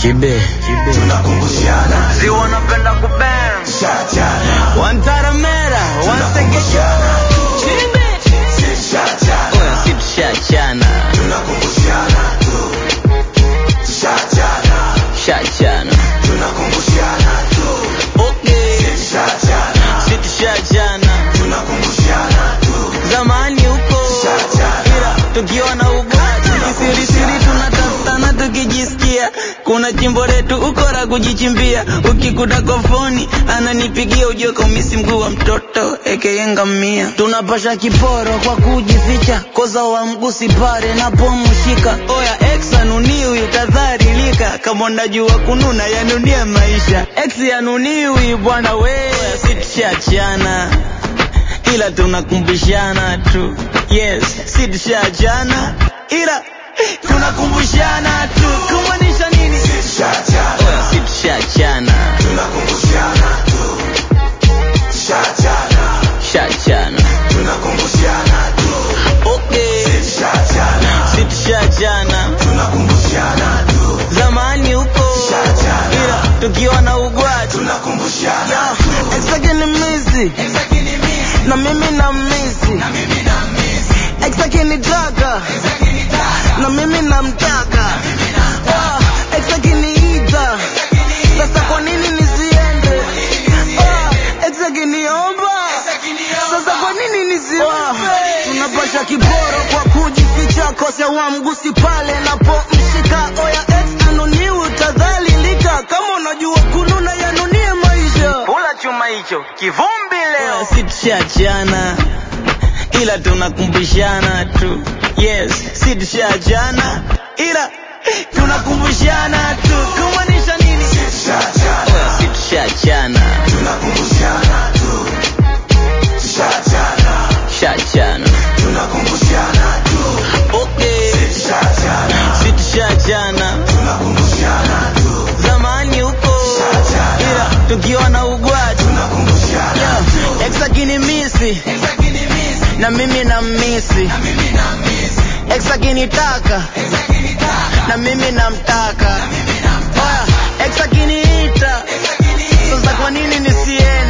Kibe tunakumbushana si wanapenda kubang shachana wantaramera wansegeja si shachana oya si tushachana tunakumbushana tu shachana shachana tunakumbushana tu okay shachana si tushachana tunakumbushana tu zamani huko Shachana. ila tukiwa na ubati kisirisiri tunatafutana tukijisikia kuna chimbo letu ukora kujichimbia ukikuta kofoni ananipigia ujue kaumisi mguu wa mtoto ekeyengamia tunapasha kiporo kwa kujificha koza wa mgusi pare napomshika oya ex anuniwi utadharilika kama unajua kununa yanunie maisha ex yanuniwi bwana we sitishachana ila tunakumbushana tu yes si tushachana ila tunakumbushana tu kumaanisha nini si shachana oya si tushachana tunakumbushana tu shachana shachana tunakumbushana tu okay shachana si tushachana tunakumbushana tu zamani huko Shachana. ila tukiwa na ugwati tunakumbushana exakini misi na mimi na misi exakinitaka na mimi namtaka Ah, ex akiniita sasa kwa nini nisiende Ah, ex akiniomba sasa kwa nini nisiombe tunapasha kiporo kwa kujificha kosa wa mgusi pale napomshika oya ex anoniwi utadhalilika kama unajua kununa yanunie maisha Kula chuma hicho kivumbi leo. si tushachana ila tunakumbushana tu yes si tushachana ila tunakumbushana tu kumaanisha nini shachana si tushachana tunakumbushana tu shachana shachana tunakumbushana tu okay shachana si tushachana tunakumbushana tu zamani huko Shachana. ila tukiwa na ugwati tunakumbushana tu ex akinimisi na mimi na misi ex akinitaka na mimi namtaka oya ex akiniita sasa kwa nini nisiende